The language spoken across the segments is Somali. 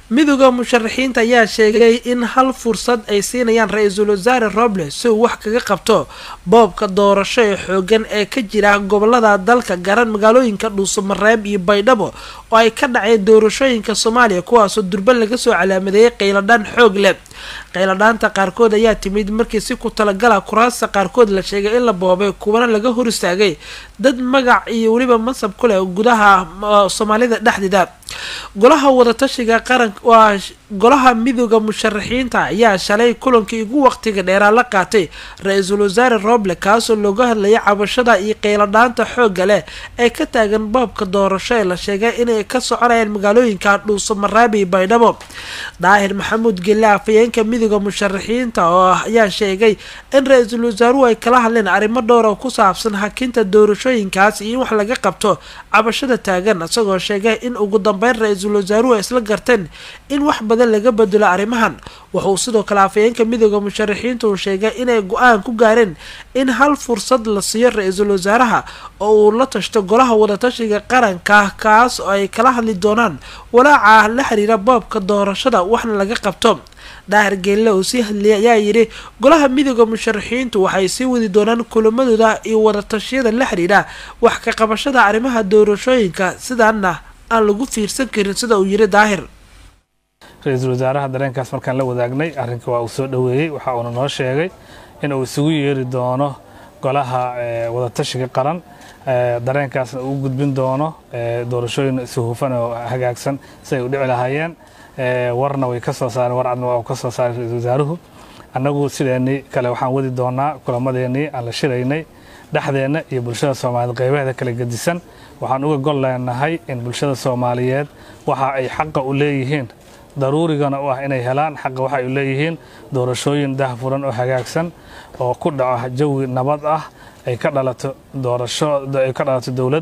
midooda musharaxiinta ayaa sheegay in hal fursad ay siinayaan ra-iisul wasaare robles si uu wax kaga qabto boobka doorasho ee xoogan ee ka jira gobolada dalka garan magaalooyinka dhuusamareeb iyo baydhabo oo ay ka dhaceen doorashooyinka soomaaliya kuwaasoo durba laga soo calaamadeeyay qayladhaan xoog leh qayladhaanta qaarkood ayaa timid markii si ku talagala kuraasta qaarkood la sheegay in la boobay kuwana laga hor istaagay dad magac iyo weliba mansab ku leh gudaha soomaalida dhexdeeda golaha wadatashiga qaran waa golaha midooda musharaxiinta ayaa shalay kulankii ugu waqtiga dheeraa la qaatay ra-iisul wasaare roble kaasoo looga hadlayay cabashada iyo qayladhaanta xoogga leh ee ka taagan boobka doorasho ee la sheegay inay ka soconayaan magaalooyinka dhuusamaraabi baydhabo daahir maxamuud gelle afayeenka midooda musharaxiinta oo ayaa sheegay in ra-iisul wasaaruhu ay kala hadleen arrimo dhowra ku saabsan hakinta doorashooyinkaas iyo in wax laga qabto cabashada taagan isagoo sheegay in ugu dambeyn ra-iisul wasaaruhu ay isla garteen in wax badan laga bedelo arrimahan wuxuu sidoo kale afayeenka midooda musharaxiinta uu sheegay inay go-aan ku gaareen in hal fursad la siiyo ra-iisul wasaaraha oo uu la tashto golaha wadatashiga qaranka kaas oo ay kala hadli doonaan walaaca la xiriira boobka doorashada waxna laga qabto daahir geelle oo sii hadlayay ayaa yidhi golaha midooda musharaxiintu waxay sii wadi doonaan kulamadooda iyo wadatashyada la xiriira wax ka qabashada arrimaha doorashooyinka sidaana aan lagu fiirsan karin sida uu yidhi daahir ra-iisul wasaaraha dareenkaas markaan la wadaagnay arrinka waa uu soo dhoweeyey waxa uuna noo sheegay in uu isugu yeeri doono golaha wadatashiga qaran dareenkaasna uu gudbin doono doorashooyin si hufan oo hagaagsan si ay u dhici lahaayeen warna way ka soo saareen war cadna waa uu ka soo saaray ra-iisul wasaaruhu annagu sideennii kale waxaan wadi doonaa kulamadeennii aan la shiraynay dhexdeenna iyo bulshada soomaaliyeed qaybaheeda kala gedisan waxaan uga gol leenahay in bulshada soomaaliyeed waxa ay xaqa u leeyihiin daruurigana u ah inay helaan xaqa waxa ay u leeyihiin doorashooyin dahfuran oo hagaagsan oo ku dhaco jawi nabad ah ay ka dhalato doorasho ay ka dhalato dowlad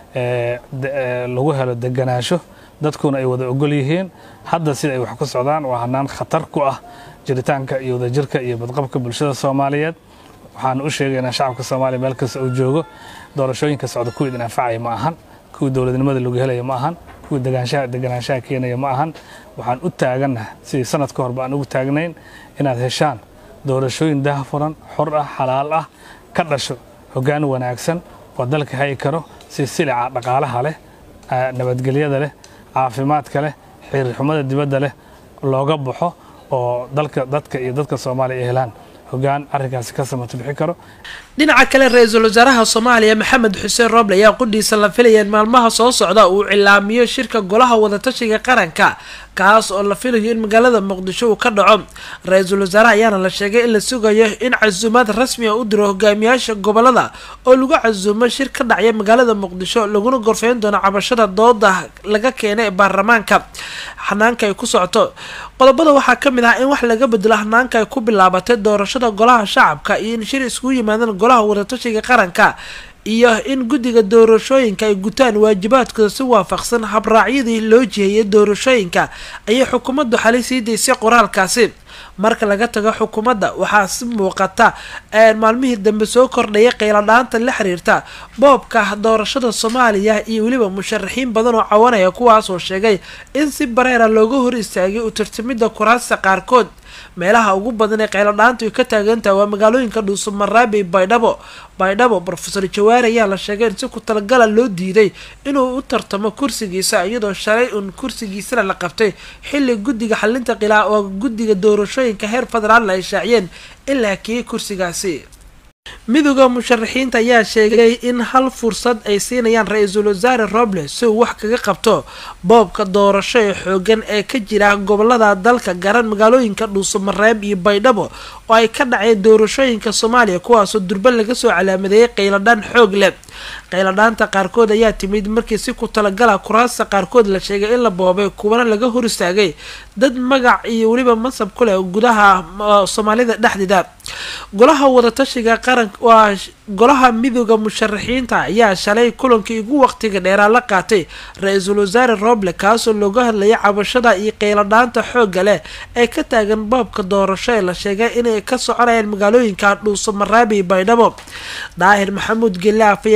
lagu helo deganaansho dadkuna ay wada ogol yihiin hadda sida ay wax ku socdaan waa hanaan khatar ku ah jiritaanka iyo wadajirka iyo badqabka bulshada soomaaliyeed waxaan u sheegaynaa shacabka soomaaliya meel kasta uu joogo doorashooyinka socda kuwii idin anfacaya ma ahan kuwii dowladnimada lagu helaya ma ahan kuwii degaanshaha deganaanshaha keenaya ma ahan waxaan u taagannaha sidii sanad ka horba aan ugu taagnayn inaad heshaan doorashooyin dahafuran xor ah xalaal ah ka dhasho hoggaan wanaagsan oo dalka hayi karo si silica dhaqaalaha leh nabadgelyada leh caafimaadka leh xiriirxumada dibadda leh looga baxo oo dalka dadka iyo dadka soomaaliya ay helaan hogaan arrinkaasi ka samato bixi karo dhinaca kale ra-iisul wasaaraha soomaaliya maxamed xuseen roble ayaa qudhiisa la filayeen maalmaha soo socda uu cilaamiyo shirka golaha wadatashiga qaranka kaas oo la filayo in magaalada muqdisho uu ka dhaco ra-iisul wasaaraha ayaana la sheegay in la sugayo in casuumaad rasmi a u diro hogaamiyaasha gobolada oo lagu casuumo shir ka dhacya magaalada muqdisho laguna gorfeyn doono cabashada dooda laga keenay ee baarlamaanka xanaanka ay ku socoto qodobada waxaa ka mid ah in wax laga bedelo hanaanka ay ku bilaabatay doorashada golaha shacabka iyo in shir iskugu yimaadaan golaha wadatashiga qaranka iyo in guddiga doorashooyinka ay gutaan waajibaadkooda si waafaqsan habraacyadii loo jiheeyay doorashooyinka ayay xukuumaddu xalay sii daysay qoraalkaasi marka laga tago xukuumadda waxaa si muuqata maalmihii dambe soo kordhaya qayladhaanta la xiriirta boobka doorashada soomaaliya iyo weliba musharaxiin badan oo cawanaya kuwaasoo sheegay in si bareera looga hor istaagay u tartamidda kuraasta qaarkood meelaha ugu badan ee qayladhaantu ay ka taagantaha waa magaalooyinka dhuusumaraabi baydhabo baydhabo rofeor jawaari ayaa la sheegay in si ku talagala loo diiday inuu u tartamo kursigiisa iyadoo shalay uun kursigiisana la qabtay xilli guddiga xalinta qilaa oo guddiga doorashooyinka heer federaalna ay shaaciyeen in la hakiyey kursigaasi midooda musharaxiinta ayaa sheegay in hal fursad ay siinayaan ra-iisul wasaare robles si uu wax kaga qabto boobka doorasho ee xoogan ee ka jira gobolada dalka garan magaalooyinka dhuusamareeb iyo baydhabo oo ay ka dhaceen doorashooyinka soomaaliya kuwaasoo durba laga soo calaamadeeyay qayladhaan xoog leh qayladhaanta qaarkood ayaa timid markii si ku talagala kuraasta qaarkood la sheegay in la boobay kuwana laga hor istaagay dad magac iyo weliba mansab ku leh gudaha soomaalida dhexdeeda golaha wadatashiga qaran waa golaha midooda musharaxiinta ayaa shalay kulankii ugu waqtiga dheeraa la qaatay ra-iisul wasaare roble kaasoo looga hadlayay cabashada iyo qayladhaanta xoogga leh ee ka taagan boobka doorasho ee la sheegay inay ka soconayaan magaalooyinka dhuusamaraabi baydhabo daahir maxamuud gelle afayeen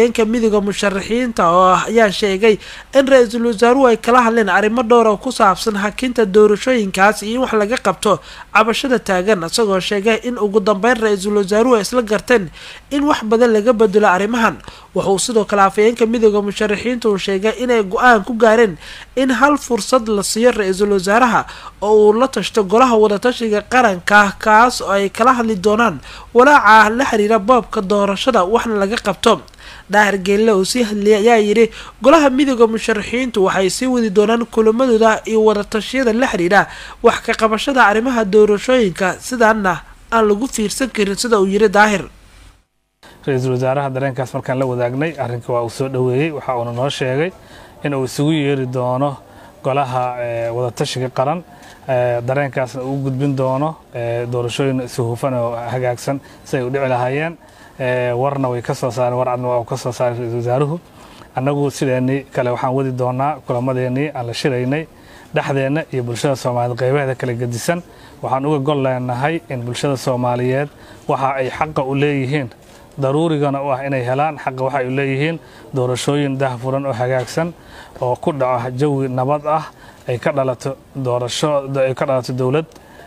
afhayeenka midooda musharaxiinta oo ayaa sheegay in ra-iisul wasaaruhu ay kala hadleen arrimo dhowr oo ku saabsan hakinta doorashooyinkaas iyo in wax laga qabto cabashada taagan isagoo sheegay in ugu dambeyn ra-iisul wasaaruhu ay isla garteen in wax badan laga bedelo arrimahan wuxuu sidoo kale afhayeenka midooda musharaxiinta uu sheegay inay go-aan ku gaareen in hal fursad la siiyo ra-iisul wasaaraha oo uu la tashto golaha wadatashiga qaranka kaas oo ay kala hadli doonaan walaaca la xiriira boobka doorashada waxna laga qabto daahir geelle uu sii hadlayay ayaa yidhi golaha midooda musharaxiintu waxay sii wadi doonaan kulamadooda iyo wadatashyada la xiriira wax ka qabashada arrimaha doorashooyinka sidaana aan lagu fiirsan karin sida uu yidhi daahir ra-iisul wasaaraha dareenkaas markaan la wadaagnay arrinka waa uu soo dhoweeyey waxa uuna noo sheegay in uu isugu yeeri doono golaha wadatashiga qaran dareenkaasna uu gudbin doono doorashooyin isuhufan oo hagaagsan si ay u dhici lahaayeen warna way ka soo saareen war cadna waa uu ka soo saaray ra-iisul wasaaruhu annagu sideennii kale waxaan wadi doonaa kulamadeennii aan la shiraynay dhexdeenna iyo bulshada soomaaliyeed qaybaheeda kala gedisan waxaan uga gol leenahay in bulshada soomaaliyeed waxa ay xaqa u leeyihiin daruurigana u ah inay helaan xaqa waxay u leeyihiin doorashooyin dahfuran oo hagaagsan oo ku dhaco jawi nabad ah ay ka dhalato doorasho ay ka dhalato dowlad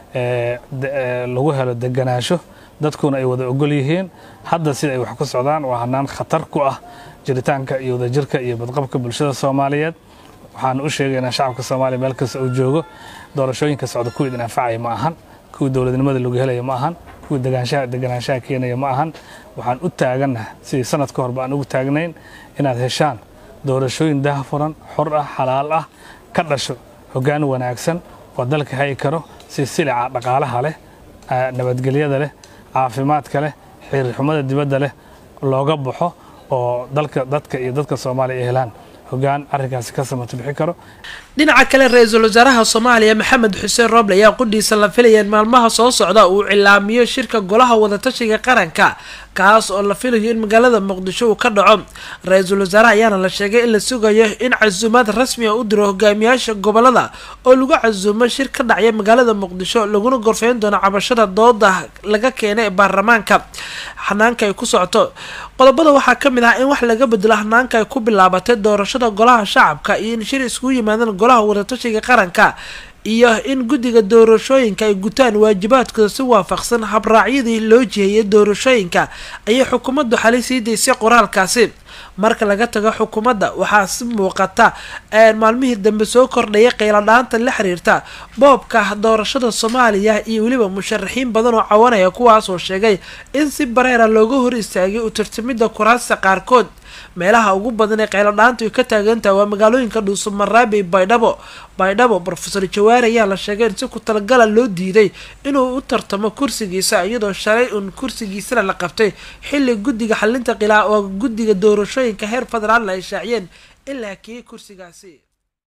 lagu helo deganaansho dadkuna ay wada ogol yihiin hadda sida ay wax ku socdaan waa hanaan khatar ku ah jiritaanka iyo wadajirka iyo badqabka bulshada soomaaliyeed waxaan u sheegaynaa shacabka soomaaliya meel kasta uu joogo doorashooyinka socda kuwii idin anfacaya ma ahan kuwii dowladnimada lagu helaya ma ahan kuwii deganaanshaha keenaya ma ahan waxaan u taagannaha sidii sanad ka horba aan ugu taagnayn inaad heshaan doorashooyin dahfuran xor ah xalaal ah ka dhasho hoggaan wanaagsan oo dalka hayi karo si silica dhaqaalaha leh nabadgelyada leh caafimaadka leh xiriirxumada dibadda leh looga baxo oo dalka dadka iyo dadka soomaaliya ay helaan hogaan arrinkaasi ka samato bixi karo dhinaca kale ra-iisul wasaaraha soomaaliya maxamed xuseen rooble ayaa qudhiisa la filayeen maalmaha soo socda uu cilaamiyo shirka golaha wadatashiga qaranka kaas oo la filayo in magaalada muqdisho uu ka dhaco ra-iisul wasaaraha ayaana la sheegay in la sugayo in casuumaad rasmi a u diro hogaamiyaasha gobolada oo lagu casuumo shir ka dhacya magaalada muqdisho laguna gorfeyn doono cabashada dooda laga keenay ee baarlamaanka xanaanka ay ku socoto qodobada waxaa ka mid ah in wax laga bedelo hanaanka ay ku bilaabatay doorashada golaha shacabka iyo in shir iskugu yimaadaan golaha wadatashiga qaranka iyo in guddiga doorashooyinka ay gutaan waajibaadkooda si waafaqsan habraacyadii loo jiheeyay doorashooyinka ayay xukuumaddu xalay sii daysay qoraalkaasi marka laga tago xukuumadda waxaa si muuqata maalmihii dambe soo kordhaya qayladhaanta la xiriirta boobka doorashada soomaaliya iyo weliba musharaxiin badan oo cawanaya kuwaasoo sheegay in si bareera looga hor istaagay u tartamidda kuraasta qaarkood meelaha ugu badan ee qayladhaantu ay ka taagantaha waa magaalooyinka dhuusumaraabi iyo baydhabo baydhabo rofeor jawaari ayaa la sheegay in si ku talagala loo diiday inuu u tartamo kursigiisa iyadoo shalay uun kursigiisana la qabtay xilli guddiga xalinta qilaa oo guddiga doorashooyinka heer federaalna ay shaaciyeen in la hakiyey kursigaasi